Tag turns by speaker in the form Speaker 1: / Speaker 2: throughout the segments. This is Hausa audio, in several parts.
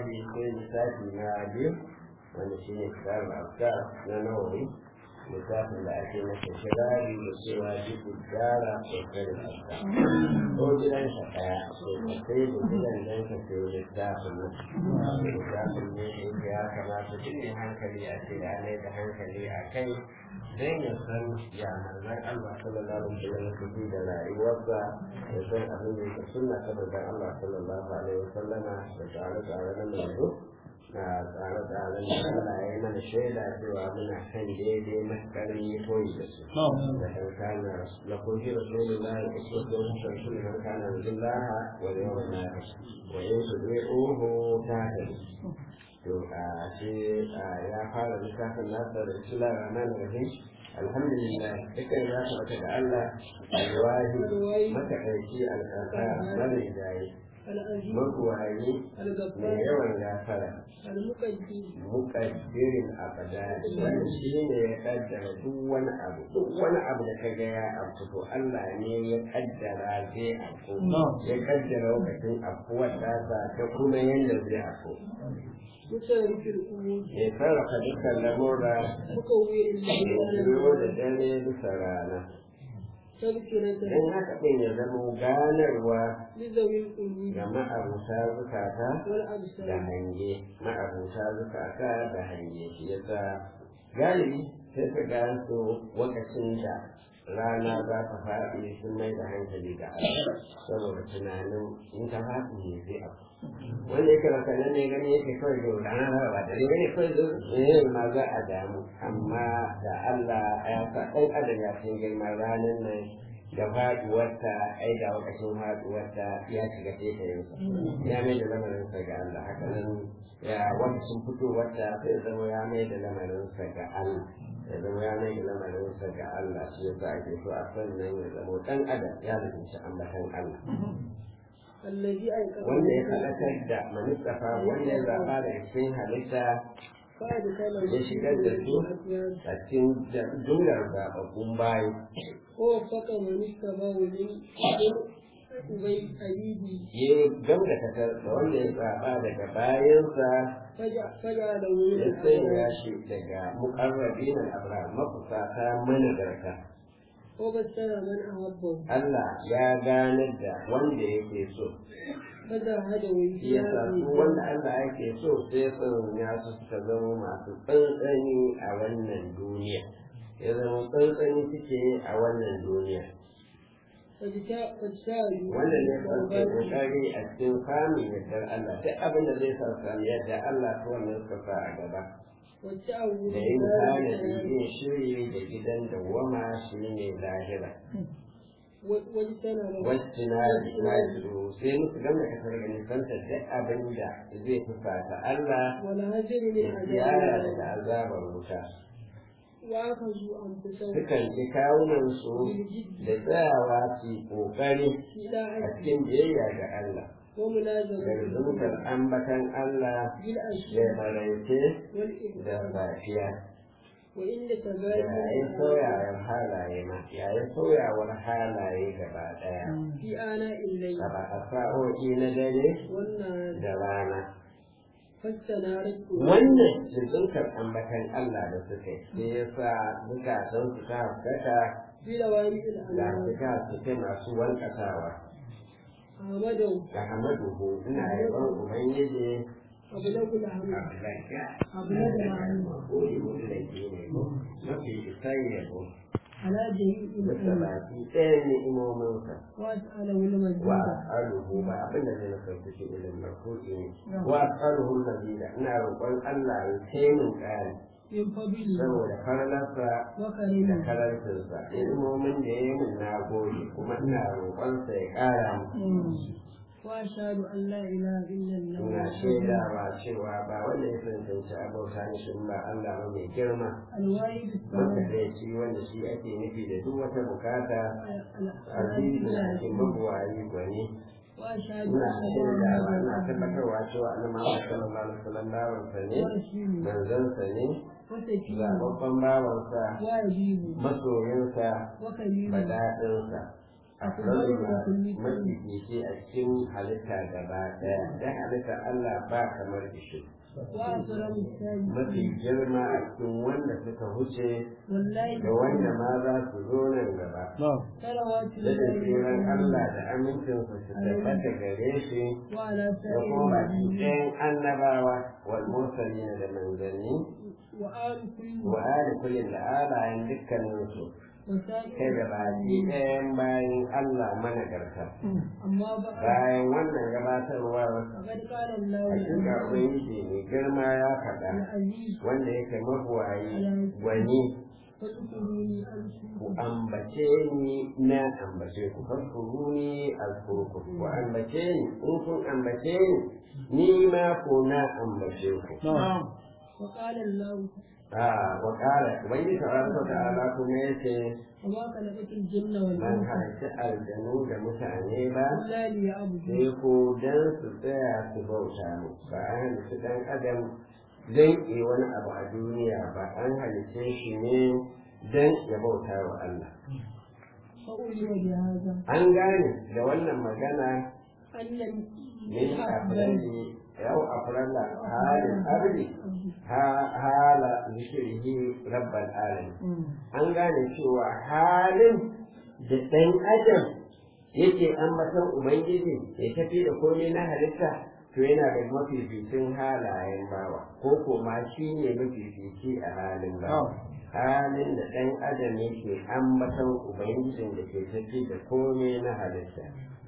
Speaker 1: littafi sai littafi na biyu wanda shi ne kitabul afkar na nawawi littafin da ake masa shirari da cewa duk gara kokarin afkar ko gidan ka daya sai ka sai da gidan dan ka sai littafin nan littafin ne da ya kamata duk hankali a ce da ne da hankali a kai dan ya san ya manzan Allah sallallahu alaihi wasallam tafi da rayuwarsa ya san abin da yake sunna ta manzan Allah sallallahu alaihi wasallam da tsare-tsare na manzo na tsare-tsaren da Allah ya yi mana shaida cewa muna kan daidai makarin yi koyi da su. Da kan kana la kunshi rasulullahi uswatun hasanatun liman kana billaha wal yawmil akhir wa in tudi'uhu tahtadu. To a shi ya fara littafin nasa da bismillahir rahmanir rahim alhamdulillah dukkan ya tabbata da Allah alwahi makaɗaici alƙasa mara jayi magwaye mai yawan gafara mukaddirin abada wanda shi ne ya kaddara duk wani abu duk wani abu da kaga ya abu to Allah ne ya kaddara zai abu ya kaddara lokacin afuwar tasa ta kuma yadda zai afu ya sarrafa dukkan lamura da dare bisa rana in haka ɗin ya zama ganarwa ga ma'abuta zukata da hange ma'abuta zukata da hange shi yasa galibi sai ka gansu lokacin da rana za ta faɗi sun mai da hankali ga Allah saboda tunanin in ta faɗi ne zai abu wanda yake raka nan ne gani yake kawai da rana ba da gani kawai da ne ma za a damu amma da Allah ya sa ɗan adam ya san girman ranar nan da faɗuwarta ai da lokacin faɗuwarta ya shiga taitayinsa ya mai da lamarinsa ga Allah haka nan ya lokacin fitowarta sai zama ya mai da lamarinsa ga Allah ya zama ya mai da lamarinsa ga Allah shi yasa ake so a sannan ya zama ɗan adam ya rubuta ambatan Allah wanda ya halakar da manistafa wanda ya zaɓa da cikin halitta ya shigar da su a cikin jumlar zaɓaɓɓun bayi
Speaker 2: ko faka manistafa wajen ubai alibi
Speaker 1: ya gamda kasar da wanda ya zaɓa daga bayansa
Speaker 2: faja da wani
Speaker 1: ya sanya shi daga muƙarrabi na abraham mafusata managarta
Speaker 2: ko basara man ahabba
Speaker 1: Allah ya ganar da wanda yake so
Speaker 2: kada hada wani
Speaker 1: shi ya sa su wanda Allah yake so sai ya su suka zama masu tsantsani a wannan duniya ya zama tsantsani suke a wannan duniya wannan ne farko kokari a cikin samun yardar Allah duk abin da zai sa samu yadda Allah ta wannan suka sa a gaba da yin tanadi yin shiri da gidan dawwama shi ne lahira wacce na na zuru sai musu gama kasar gani santa duk abin da zai fusata Allah da ziyara daga azabar wuta sukan ji kawunansu da tsayawa su ƙoƙari a cikin biyayya ga Allah da zuntar ambatan Allah da maraice da safiya yayin sauyawar halaye ma yayin sauyawar halaye gaba ɗaya a sa'o'i na dare da rana wannan zuntar ambatan Allah da suka yi sai ya sa zukatan su ta haskaka da suka suke masu wankasawa da hamaduhu ina yaban ubangiji mafi isan yabo
Speaker 2: على جميع
Speaker 1: da baki ɗaya ni'imominsa
Speaker 2: وأسأله المزيد
Speaker 1: وأسأله ما أبن الذين كنت إلى المرفوع وأسأله المزيد أنا روƙon Allah ya taimin ƙari
Speaker 2: من فضله
Speaker 1: saboda farlarsa da
Speaker 2: وكرمه
Speaker 1: karantarsa ilmomin da ya yi min na gode kuma ina roƙonsa ya ƙara mu
Speaker 2: وأشهد أن لا إله إلا الله
Speaker 1: ina shaidawa cewa ba wanda ya cancanci abauta ni shi ba Allah ba mai girma
Speaker 2: الواحد
Speaker 1: wanda
Speaker 2: الصمد
Speaker 1: zai ci wanda shi ake nufi da duk wata bukata a
Speaker 2: العزيز
Speaker 1: cikin cikin
Speaker 2: الحكيم
Speaker 1: mabuwayi gwani
Speaker 2: وأشهد
Speaker 1: ina
Speaker 2: أن
Speaker 1: shaidawa ina
Speaker 2: محمدا
Speaker 1: tabbatarwa cewa annabi Muhammad sallallahu alaihi wasallam bawansa ne
Speaker 2: ورسوله
Speaker 1: manzansa ne
Speaker 2: وسفيه
Speaker 1: zababban bawansa
Speaker 2: وأبيه
Speaker 1: masoyinsa
Speaker 2: وكريمه
Speaker 1: badaɗinsa afdalul mafi fice a cikin halitta gaba daya dan halitta Allah ba kamar shi
Speaker 2: وأكرم الثاني
Speaker 1: mafi girma a cikin wanda suka huce
Speaker 2: والله
Speaker 1: da wanda ma za su zo nan gaba
Speaker 2: صلوات
Speaker 1: da tsiran
Speaker 2: الله
Speaker 1: Allah da amincinsa su tabbata gare shi
Speaker 2: وعلى
Speaker 1: da
Speaker 2: سائر
Speaker 1: kuma baki
Speaker 2: المؤمنين
Speaker 1: ɗayan annabawa wal mursalina da manzanni
Speaker 2: وآل كل
Speaker 1: wa ali kullin da alayen dukkaninsu
Speaker 2: وسائر
Speaker 1: kai da baki ɗayan bayan Allah managarta
Speaker 2: أما بعد
Speaker 1: bayan wannan gabatarwar
Speaker 2: فقد قال الله
Speaker 1: hakika ubangiji mai girma ya faɗa
Speaker 2: العزيز
Speaker 1: wanda yake mabuwayi gwani
Speaker 2: فاذكروني أذكركم
Speaker 1: ku ambace ni na ambace ku faskuru ni azkurku ku ambace ni in kun ambace ni ni ma ko na ambace ku
Speaker 2: وقال الله
Speaker 1: a wa kara ubangiji tabaraka ta'ala kuma yace
Speaker 2: وما خلقت الجن
Speaker 1: ban
Speaker 2: والإنس
Speaker 1: halarci aljanu da mutane ba
Speaker 2: إلا ليعبدون
Speaker 1: sai ko dan su tsaya su bauta mu ba an halitta dan adam zai yi wani abu a duniya ba an halitta shi ne dan ya bauta wa Allah
Speaker 2: فأولي بهذا
Speaker 1: an gane da wannan magana
Speaker 2: أن
Speaker 1: min
Speaker 2: الأفضل
Speaker 1: afrali yau afrala halin ardi ha- hala zikirihi rabbal alamin an gane cewa halin da ɗan adam yake ambatan ubangiji ya tafi da komai na halitta to yana da mafificin halayen bawa ko kuma shi ne mafifici a halin bawa halin da ɗan adam yake ambatan ubangijin da ke tafi da komai na halitta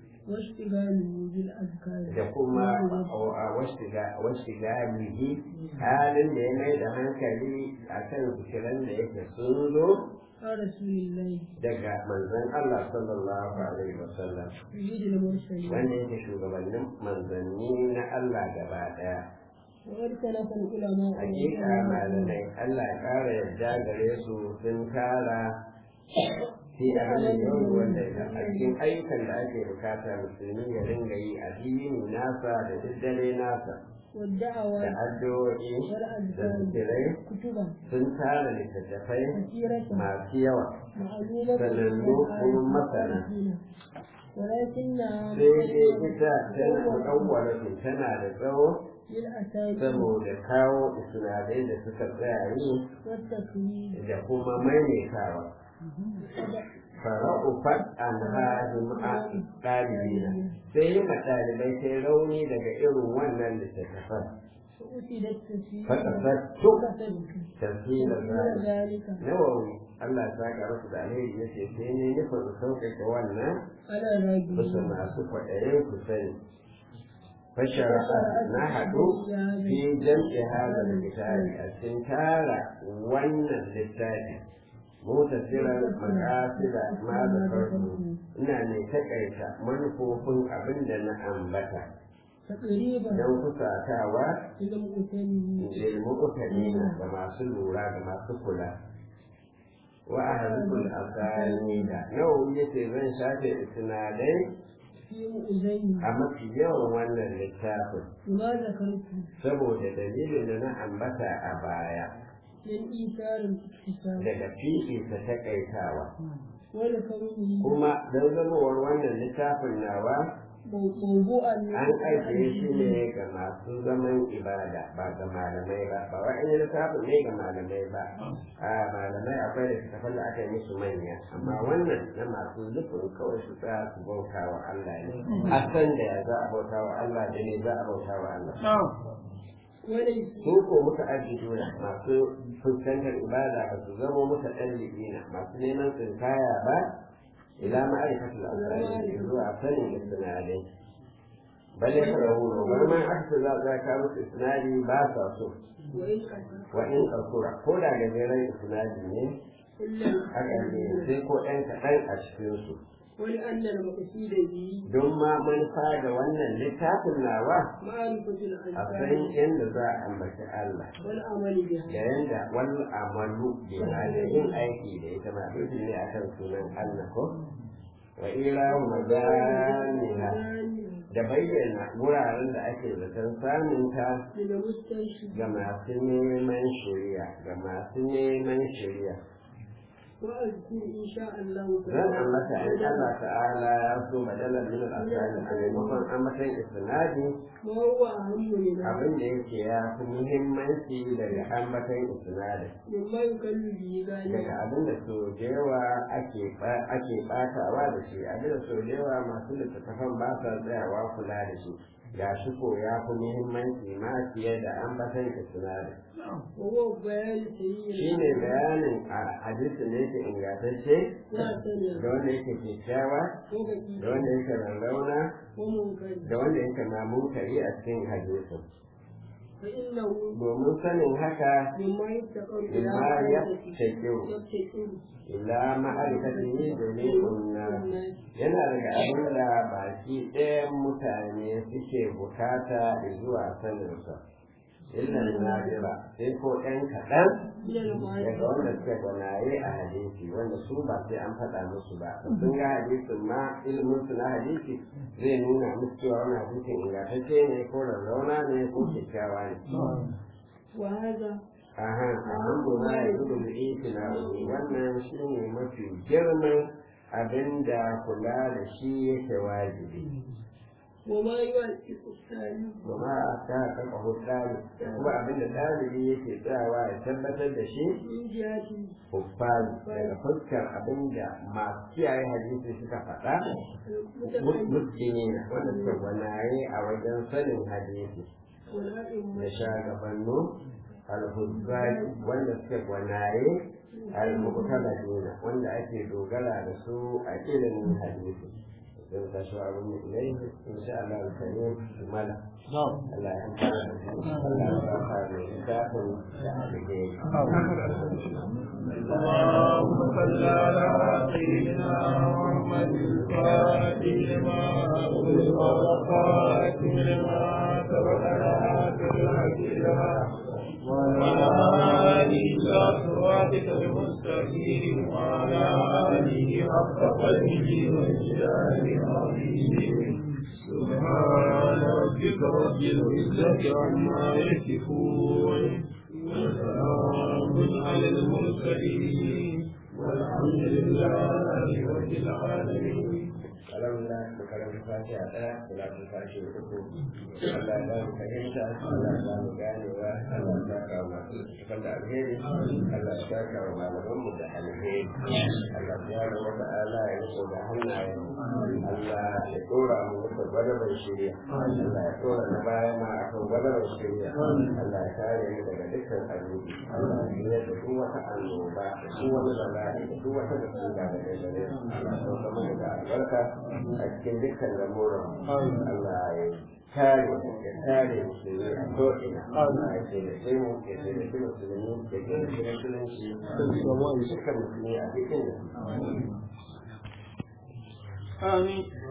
Speaker 2: واشتغاله بالأذكار
Speaker 1: da kuma a wasu galihi halin da ya mai da hankali a kan zikiran da yake sun zo
Speaker 2: قال رسول الله
Speaker 1: daga manzon Allah sallallahu alaihi wasallam
Speaker 2: سيد المرسلين
Speaker 1: wanda yake shugabannin manzanni na Allah gaba daya
Speaker 2: واختلف العلماء
Speaker 1: hakika malamai Allah ya kara yarda gare su sun tara fi amalin yau wanda a cikin ayyukan da ake bukata musulmi ya dinga yi a dini nasa da daddare nasa da
Speaker 2: والدعوات
Speaker 1: addu'o'i da zikirai
Speaker 2: كتبا
Speaker 1: sun tara littattafai
Speaker 2: كثيرة
Speaker 1: masu yawa
Speaker 2: معلومة
Speaker 1: sanannu kuma masana
Speaker 2: ولكنها
Speaker 1: sai dai ita tana mukawwalatu tana da tsawo
Speaker 2: للأساليب
Speaker 1: saboda kawo isnadai da suka tsaya yi
Speaker 2: والتقليد
Speaker 1: da kuma maimaitawa fara'ufat an hajim a ɗalibina sai yi ma ɗalibai sai rauni daga irin wannan littattafan
Speaker 2: فأسدت تسير
Speaker 1: fakasattu tafsira
Speaker 2: تفسير
Speaker 1: zalik
Speaker 2: ذلك
Speaker 1: nawawi Allah ta saka rasu da alheri ya ce sai ne nufin su sauƙaƙe wannan
Speaker 2: على
Speaker 1: bisa
Speaker 2: راجل
Speaker 1: masu kwaɗayin ku sani fashara na haɗu fi jam'i hada da littafi a cikin tara wannan littafi mutasirar makasila ma da farko ina ne taƙaita manufofin abin da na ambata
Speaker 2: تقريبا
Speaker 1: don kusatawa
Speaker 2: إلى المؤتمين
Speaker 1: lilmu'tanina ga masu lura ga masu kula wa ahadul asanida yau yace zan shafe isnadai
Speaker 2: في مؤذين
Speaker 1: a mafi yawan wannan littafin
Speaker 2: وما ذكرت
Speaker 1: saboda dalilin da na ambata a baya
Speaker 2: من إيثار الاكتساب
Speaker 1: daga fifita takaitawa
Speaker 2: ولكونه
Speaker 1: kuma don zamowar wannan littafin nawa
Speaker 2: مو- موضوعا
Speaker 1: an ajiye shi ne ga masu zaman ibada ba ga malamai ba ba wa'in littafin ne ga malamai ba a malamai akwai da littafin da aka yi musu manya amma wannan na masu zufin kawai su tsaya su bauta wa Allah ne a san da ya za a bauta wa Allah da ne za a bauta wa Allah
Speaker 2: وليس
Speaker 1: su ko muka ajiye masu fuskantar ibada ba su zama muka ɗan masu neman tsinkaya ba ila ma'aikatul asali zuwa sanin isnadai balle ka rahu wani ma aka za za ka musu isnadi ba sa so
Speaker 2: وإن كثر
Speaker 1: wa in kasura ko da gajeren isnadi ne
Speaker 2: إلا
Speaker 1: haka ne sai ko ɗan kaɗan a cikin su
Speaker 2: ولأن المقصود به
Speaker 1: don ma manufa da wannan littafin nawa
Speaker 2: معرفة
Speaker 1: a san
Speaker 2: الأذكار
Speaker 1: yadda za a ambaci Allah
Speaker 2: والعمل
Speaker 1: da
Speaker 2: بها
Speaker 1: yanda wal amalu bima da yin aiki da ita ma duk ne akan sunan Allah ko wa ila mazaniha da bayyana wuraren da ake zaton samun ta
Speaker 2: للمستشفى
Speaker 1: ga masu neman shari'a ga masu neman shari'a
Speaker 2: وأذكر إن شاء الله
Speaker 1: zan ambata in Allah ta'ala ya so badalar min al-asali a maimakon ambatan isnadi
Speaker 2: ما هو أهم منها
Speaker 1: abin da yake ya fi muhimmanci daga ambatan isnadi
Speaker 2: مما يكل به ذلك
Speaker 1: daga abin da so da yawa ake ba- ake batawa da shi abin da so da yawa masu littattafan ba sa tsayawa kula da shi ga shi ko ya fi muhimmanci ma fiye da ambatan isnadi
Speaker 2: وهو بيان سيء
Speaker 1: shi ne bayanin a hadisin da yake ingantacce
Speaker 2: لا
Speaker 1: da
Speaker 2: سنة
Speaker 1: wanda yake kyakkyawa da
Speaker 2: وبكي
Speaker 1: wanda yake rarrauna
Speaker 2: ومنكر
Speaker 1: da wanda yake na munkari a cikin hadisin
Speaker 2: فإنه
Speaker 1: domin sanin haka
Speaker 2: مما يفتقر إلى
Speaker 1: mimma ya
Speaker 2: معرفته
Speaker 1: shakiru
Speaker 2: يفتقر
Speaker 1: ila ma'arifatihi domin na yana daga abin da baki ɗayan mutane suke bukata zuwa saninsa illa nadira sai ko ɗan kaɗan
Speaker 2: من المعرفة
Speaker 1: daga wanda suka gwanaye a hadisi wanda su ba sai an faɗa musu ba sun ga hadisin ma ilimin su na hadisi zai nuna musu cewa wani hadisin ingantacce ne ko rarrauna ne ko kyakkyawa ne
Speaker 2: وهذا
Speaker 1: aha alhamdu ma ya zuba da itina wannan shi ne mafi girman abin da kula da shi yake wajibi
Speaker 2: وما يؤسس الثاني
Speaker 1: kuma ta kaka hudari kuma abin da ɗalibi yake tsayawa ya tabbatar da shi
Speaker 2: من جهة
Speaker 1: huffari daga fuskar abin da masu kiyaye hadisi suka faɗa
Speaker 2: المتقدم
Speaker 1: musulmi wanda suka gwanaye a wajen sanin hadisi da
Speaker 2: والأئمة
Speaker 1: shagabannu alhuzzari wanda suka gwanaye al-muqtaladina wanda ake dogara da su a ilimin hadisi don ta shi abin da ilai insha Allah al-karim mala Allah ya amfana da shi Allah ya ba da littafin da alheri
Speaker 3: اللهم صل على سيدنا محمد الفاتح لما أغلق والخاتم لما سبق ناصر الحق وعلى آله إلى صراطك المستقيم وعلى آله حق قدره والجلال العظيم سبحان ربك رب العزة عما يصفون وسلام على المرسلين والحمد لله رب العالمين
Speaker 1: alhamdulillah da karanta fashi a ɗaya da lafi fashi uku Allah ya damu fahimta Allah ya damu ganewa Allah ya saka wa masu littattafan da alheri Allah ya saka wa malamanmu da alheri Allah ya da wata ala ya riko da hannayen Allah ya ɗora mu wata gwadabar shirya Allah ya ɗora na baya ma a kan gwadabar shirya Allah ya kare mu daga dukkan abubuwa Allah ya biya da duk wata annoba da duk wani bala'i da duk wata musiba da ya gare mu Allah ya sauka mana da albarka a cikin dukkan lamuran Allah ya kare ya kare musulmi a ko'ina Allah ya ce da sai mu ya ce da sai musulmi da ke da shi musulunci dukkan musulmi a cikin da
Speaker 3: آمين